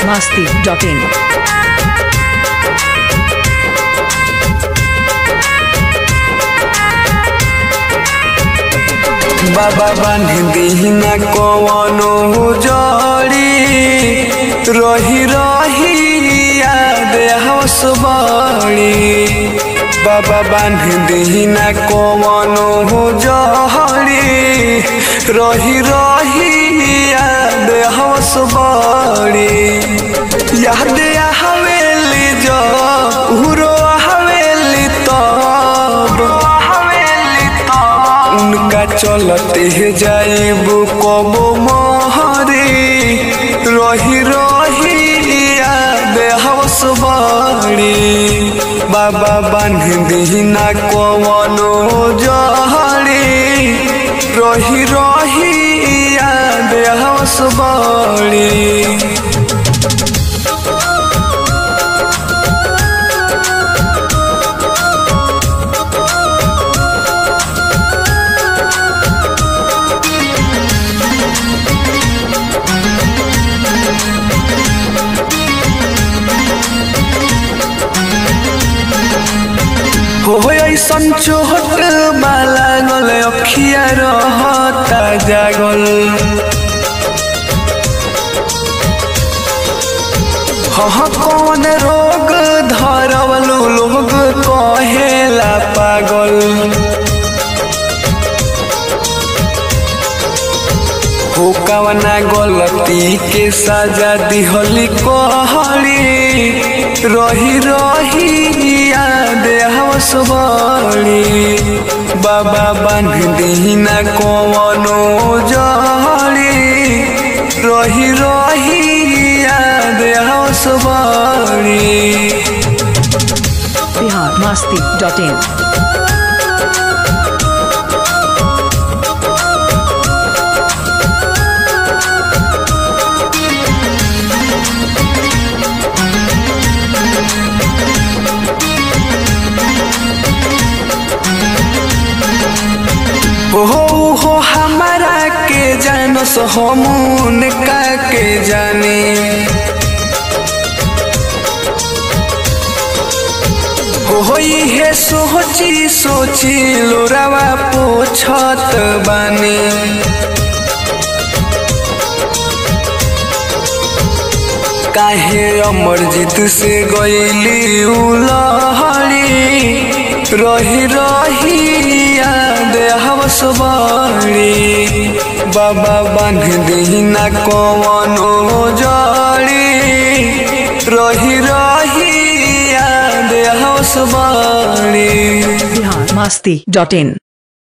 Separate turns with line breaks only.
biharmasti.in
बाबा बांध दीना कवनो जड़ी रही रही याद हवस बड़ी बाबा बांध दीना कवनो जड़ी रही रही याद हवस बड़ी याद हवेली जो उरो हवेली तब हवेली तब उनका चलते जाइब कबो महरी रही रही याद हवस बड़ी बाबा बांध दीना कवनो जहरी रही रही याद हवस बड़ी हो ऐसन चोट बाला गल अखिया रहता जागल हह कौन रोग धरवलू लोग कहेला पागल हो कवना गलती के सजा दिहली कहली रही रही याद हवस बड़ी बाबा बांध दीना कवनो जड़ी रही रही याद हवस बड़ी
biharmasti.in
हो हो हमारा के जानस हमून का के जाने हो हो हे सोची सोची लोरावा पोछत बानी काहे अमरजीत से गईली उलहड़ी रही रही याद हवस बड़ी बाबा बांध दीना कवनो जड़ी रही रही याद हवस बड़ी
biharmasti.in